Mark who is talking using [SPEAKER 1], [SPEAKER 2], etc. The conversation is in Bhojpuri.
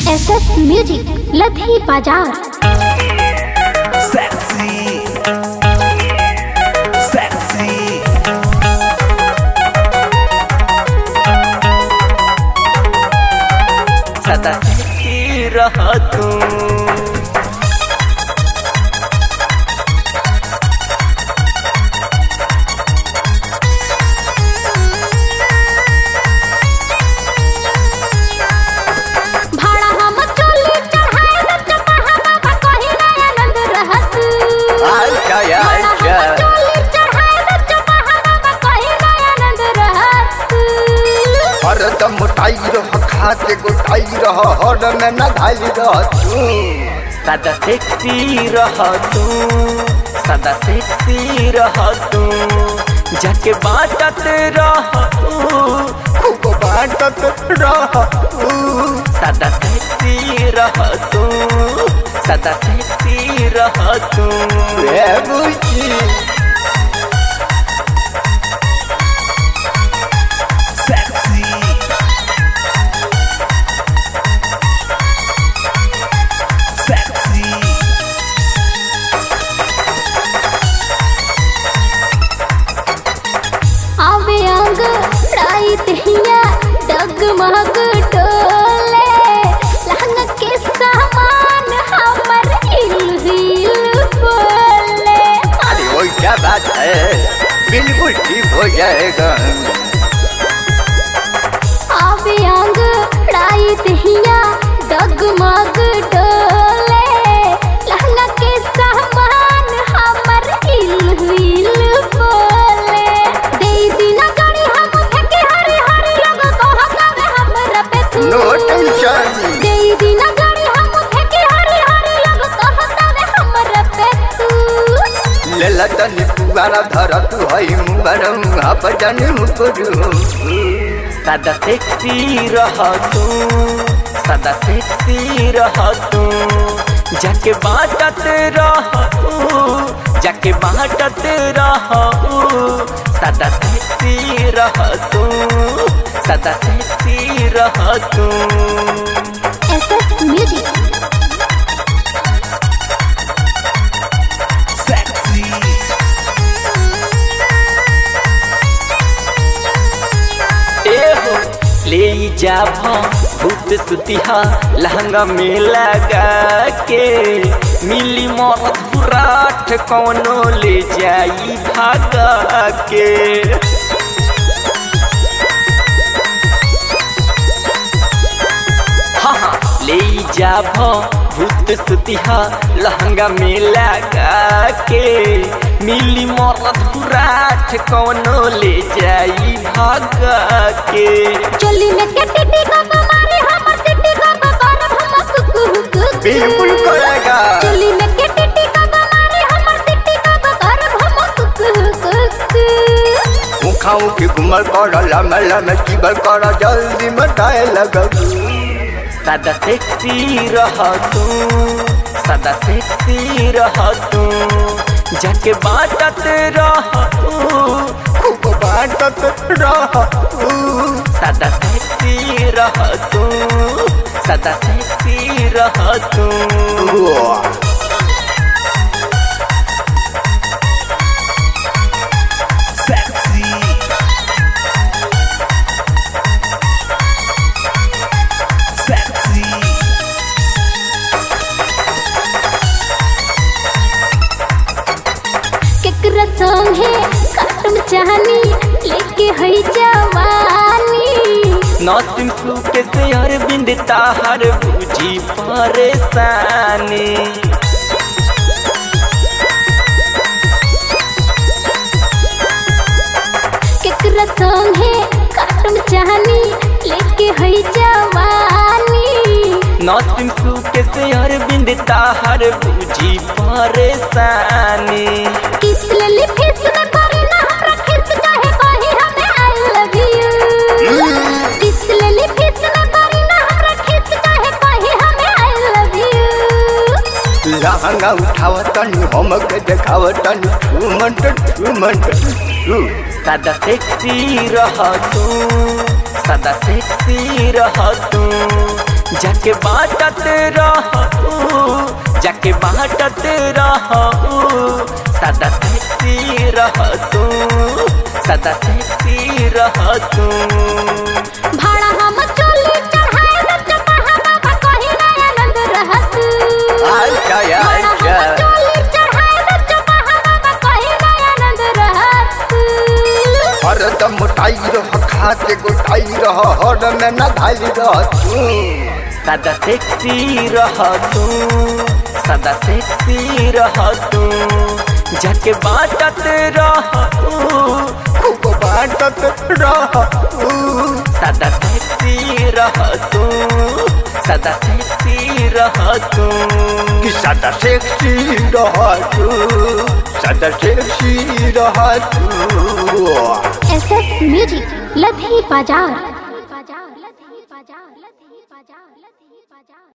[SPEAKER 1] एस एस म्यूजिक लधी बाजार
[SPEAKER 2] Sexy. Sexy.
[SPEAKER 3] सदा सेक्सी रह तू
[SPEAKER 1] भाड़ा हम चोली चढ़ाए न चपहा बाबा कही ना आनंद रहत
[SPEAKER 3] आजा
[SPEAKER 1] भाड़ा
[SPEAKER 3] आजा
[SPEAKER 1] हम चोली चढ़ाए न चपहा बाबा कही ना आनंद रहत
[SPEAKER 4] हरदम मोटाई रह खा के गोटाई रह हर में न धाई रह तू
[SPEAKER 3] सदा सेक्सी रह तू सदा सेक्सी रह तू जाके बाटत रह तू
[SPEAKER 4] खूब बाटत रह तू
[SPEAKER 3] सदा सेक्सी रह तू सदा सेक्सी रह तू
[SPEAKER 4] ए बुची
[SPEAKER 2] Sexy. Sexy.
[SPEAKER 1] आवे अंग राई दहिया डगमग डोले लहंगा के सामान हमर हिल हिल बोले
[SPEAKER 4] अरे वो क्या बात है बिल्कुल ठीक हो जाएगा
[SPEAKER 1] आवे अंग राई दहिया डगमग डोले लहंगा के सामान हमर हिल हिल बोले दे दिना गाड़ी हम फेंके हरी हरी लोग कहतावे हमरा पे तू
[SPEAKER 4] नो टेंशन
[SPEAKER 1] दे दिना गाड़ी हम फेंके हरी हरी लोग कहतावे हमरा पे तू
[SPEAKER 4] लेला तनी पुगारा धर तू हई मुबारा मुहा पर जाने मुकरू
[SPEAKER 3] सदा सेक्सी रह तू सदा सेक्सी रह तू जाके बाटत रह तू जाके बाटत रह सदा सेक्सी रह तू सदा सेक्सी रह तू
[SPEAKER 1] एस एस म्यूजिक
[SPEAKER 2] Sexy.
[SPEAKER 3] एहो ले जा भूत सुतिहा लहंगा में लगा के मिली मौत बुराठ कौनो ले जाई भागा के हाँ हाँ ले जा भूत सुतिहा लहंगा में लगा के मिली मौत बुराठ कौनो ले जाई भागा के
[SPEAKER 1] चोली में के टिटी का मारे हमर टिटी का करब हम कुकु कुकु
[SPEAKER 4] बिल्कुल करेगा
[SPEAKER 1] चोली में के टिटी का मारे हमर टिटी का करब हम कुकु कुकु
[SPEAKER 4] मुखाऊ के गुमल कर लम लम जीवल कर जल्दी मटाए लगू
[SPEAKER 3] सदा सेक्सी रह तू सदा सेक्सी रह तू जाके बाटत रह तू
[SPEAKER 4] खूब बाटत रह तू
[SPEAKER 3] सदा सेक्सी रह तू सदा सेक्सी रह तू
[SPEAKER 2] Sexy. Sexy.
[SPEAKER 1] केकरा संगे काटम चाहनी लेके हई जवानी
[SPEAKER 3] नौसिम सू के से अरविंद ताहर बुझी परेशानी
[SPEAKER 1] केकरा संगे काटम चाहनी लेके हई जवानी
[SPEAKER 3] नौसिम सू के से अरविंद ताहर बुझी परेशानी
[SPEAKER 1] किस लेली फिस न करे ना हमरा खिस चाहे कही हमें आई लव यू किस लेली फिस न करे ना हमरा खिस चाहे कही हमें आई लव यू
[SPEAKER 4] लहंगा उठावतनी हमके देखावतनी ठुमंट ठुमंट ठु
[SPEAKER 3] सदा सेक्सी रह तू सदा सेक्सी रह तू जाके बाटत रहू जाके बाटत रहू सदा सेक्सी रह तू सदा सेक्सी रह तू
[SPEAKER 1] भाड़ा हम चोली चढ़ाए न चपहा बाबा कहीं ना आनंद रहत
[SPEAKER 4] अच्छा,
[SPEAKER 1] भाड़ा हम
[SPEAKER 4] अच्छा।
[SPEAKER 1] चोली चढ़ाए न चपहा बाबा कहीं ना आनंद रहत
[SPEAKER 4] हरदम मोटाई रह खा के गोटाई रह हर में न धाई रह तू
[SPEAKER 3] सदा सेक्सी रह तू सदा सेक्सी रह तू जाके बाटत रहू
[SPEAKER 4] खूब बाटत रह तू
[SPEAKER 3] सदा सेक्सी रह तू सदा सेक्सी रह तू
[SPEAKER 4] कि सदा सेक्सी रह तू सदा सेक्सी रह तू
[SPEAKER 1] एसएस म्यूजिक लधी बाजार